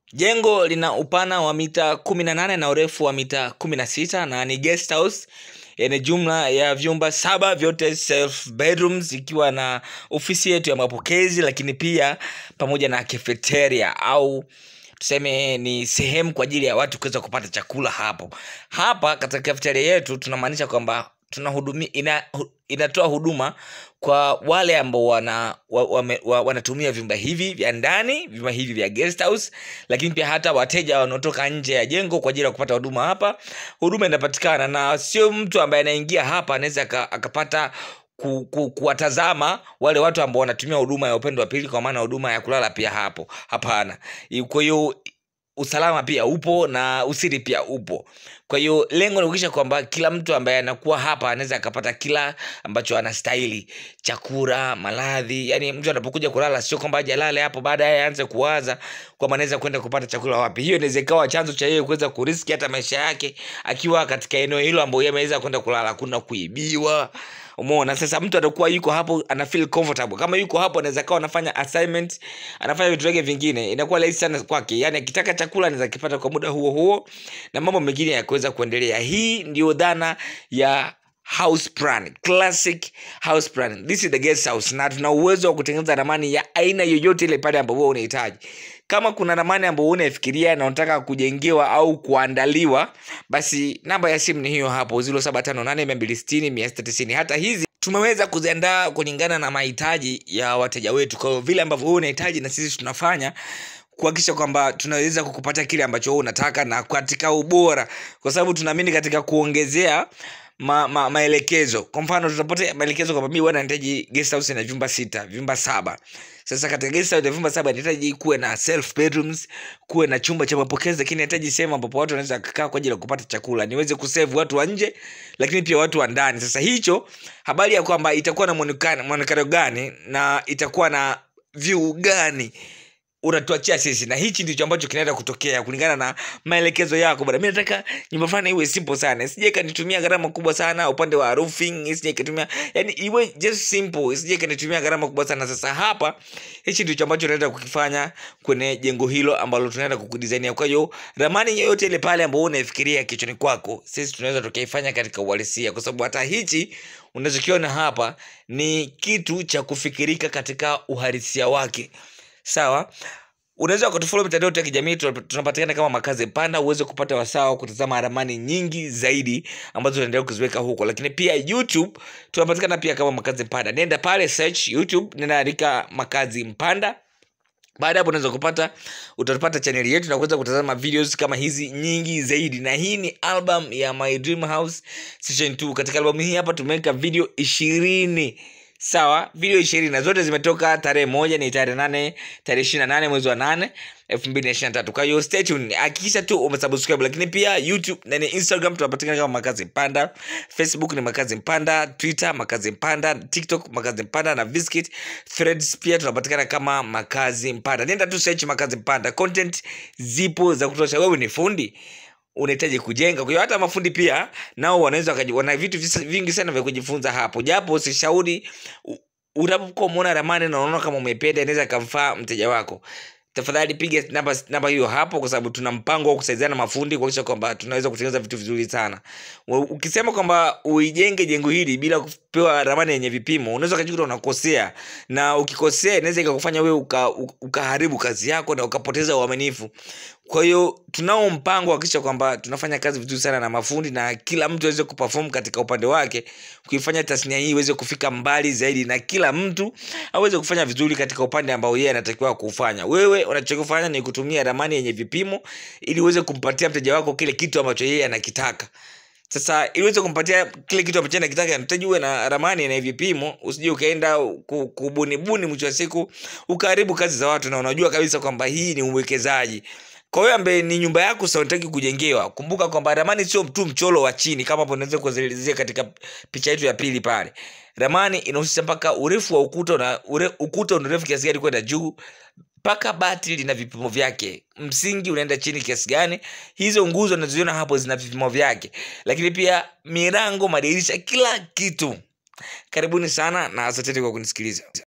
jengo lina upana wa mita kumi na nane na urefu wa mita kumi na sita na ni guest house yenye jumla ya vyumba saba vyote self bedrooms ikiwa na ofisi yetu ya mapokezi lakini pia pamoja na cafeteria au tuseme ni sehemu kwa ajili ya watu kuweza kupata chakula hapo hapa katika cafeteria yetu tunamaanisha kwamba tunahudumia ina, hu- inatoa huduma kwa wale ambao wana, wa, wa, wa, wanatumia vyumba hivi vya ndani vyumba hivi vya guest house lakini pia hata wateja wanaotoka nje ya jengo kwa ajili ya kupata huduma hapa huduma inapatikana na sio mtu ambaye anaingia hapa anaweza aka- akapata ku, ku, kuwatazama wale watu ambao wanatumia huduma ya upendo wa pili kwa maana huduma ya kulala pia hapo hapana I- kwa hiyo usalama pia upo na usiri pia upo kwa hiyo lengo ni kuhakikisha kwamba kila mtu ambaye anakuwa hapa anaweza akapata kila ambacho anastahili chakula maradhi yani mtu anapokuja kulala sio kwamba aje alale hapo baadaye aanze kuwaza kwamba anaweza kwenda kupata chakula wapi hiyo inaweza ikawa chanzo cha yeye kuweza kuriski hata maisha yake akiwa katika eneo hilo ambayo yeye ameweza kwenda kulala kuna kuibiwa umeona sasa mtu atakuwa yuko hapo ana feel comfortable kama yuko hapo anaweza kawa anafanya assignment anafanya vitu vyake vingine inakuwa rahisi sana kwake yani akitaka chakula anaweza kipata kwa muda huo huo na mambo mengine yakuweza kuendelea hii ndio dhana ya house plan classic house plan this is the guest house na tuna uwezo wa kutengeneza ramani ya aina yoyote ile pale ambapo wewe unahitaji kama kuna ramani ambayo unaifikiria na unataka kujengewa au kuandaliwa basi namba ya simu ni hiyo hapo 0758260190 hata hizi tumeweza kuziandaa kulingana na mahitaji ya wateja wetu kwa hiyo vile ambavyo wewe unahitaji na sisi tunafanya kuhakikisha kwamba tunaweza kukupatia kile ambacho wewe unataka na katika ubora kwa sababu tunaamini katika kuongezea ma, ma, maelekezo kwa mfano tutapata maelekezo kwamba mi bwana nahitaji guest house na vyumba sita vyumba saba sasa katika guest house ya vyumba saba nahitaji kuwe na self bedrooms kuwe na chumba cha mapokezi lakini nahitaji sehemu ambapo watu wanaweza kukaa kwa ajili ya kupata chakula niweze kusave watu wa nje lakini pia watu wa ndani sasa hicho habari ya kwamba itakuwa na mwonekano mwonekano gani na itakuwa na view gani unatuachia sisi na hichi ndicho ambacho kinaenda kutokea kulingana na maelekezo yako bana mi nataka nyumba fulani iwe simple sana isije ikanitumia gharama kubwa sana upande wa roofing isije ikatumia yani iwe just simple isije ikanitumia gharama kubwa sana sasa hapa hichi ndicho ambacho tunaenda kukifanya kwenye jengo hilo ambalo tunaenda kukudizainia kwa hiyo ramani yoyote ile pale ambao unaifikiria kichwani kwako sisi tunaweza tukaifanya katika uhalisia kwa sababu hata hichi unachokiona hapa ni kitu cha kufikirika katika uhalisia wake sawa unaweza ukatufollow mitandao yetu ya kijamii tuna- tunapatikana kama makazi panda uweze kupata wasaa wa kutazama ramani nyingi zaidi ambazo tunaendelea kuziweka huko lakini pia youtube tunapatikana pia kama makazi mpanda nenda pale search youtube nenda andika makazi mpanda baada ya hapo unaweza kupata utapata chaneli yetu na kuweza kutazama videos kama hizi nyingi zaidi na hii ni album ya my dream house session 2 katika albamu hii hapa tumeweka video ishirini sawa video ishirini na zote zimetoka tarehe moja ni tarehe nane tarehe ishiri na nane mwezi wa nane elfu mbili na ishiri na tatu kwa hiyo stay tuned hakikisha tu umesubscribe lakini pia youtube na ni instagram tunapatikana kama makazi mpanda facebook ni makazi mpanda twitter makazi mpanda tiktok makazi mpanda na viskit threads pia tunapatikana kama makazi mpanda nenda tu search makazi mpanda content zipo za kutosha wewe ni fundi unahitaji kujenga kwa hiyo hata mafundi pia nao wanaweza wakaji- wana vitu visa- vingi sana vya kujifunza hapo japo usishauri u- unapokuwa umeona ramani na unaona kama umependa inaweza kamfaa mteja wako tafadhali piga namba namba hiyo hapo kwa sababu tuna mpango wa kusaidiana mafundi kuhakikisha kwamba tunaweza kutengeneza vitu vizuri sana Wa- ukisema kwamba uijenge jengo hili bila kupewa ramani yenye vipimo unaweza ukajikuta unakosea na ukikosea inaweza ikakufanya wewe uka, uka- ukaharibu kazi yako na ukapoteza uaminifu kwa hiyo tunao mpango wa kuhakikisha kwamba tunafanya kazi vizuri sana na mafundi na kila mtu aweze kuperform katika upande wake kuifanya tasnia hii iweze kufika mbali zaidi na kila mtu aweze kufanya vizuri katika upande ambao yeye anatakiwa kufanya wewe unachokifanya ni kutumia ramani yenye vipimo ili uweze kumpatia mteja wako kile kitu ambacho yeye anakitaka sasa ili uweze kumpatia kile kitu ambacho anakitaka nahitaji uwe na ramani na vipimo usije ukaenda ku- kubunibuni mwisho wa siku ukaharibu kazi za watu na unajua kabisa kwamba hii ni uwekezaji kwa hiyo ambaye ni nyumba yako sasa unataki kujengewa kumbuka kwamba ramani sio tu mchoro wa chini kama hapo unaweza kuelezea katika picha yetu ya pili pale ramani inahusisha mpaka urefu wa ukuta na ure, ukuta una urefu kiasi gani kwenda juu mpaka bati lina vipimo vyake msingi unaenda chini kiasi gani hizo nguzo unazoziona hapo zina vipimo vyake lakini pia milango madirisha kila kitu karibuni sana na asanteni kwa kunisikiliza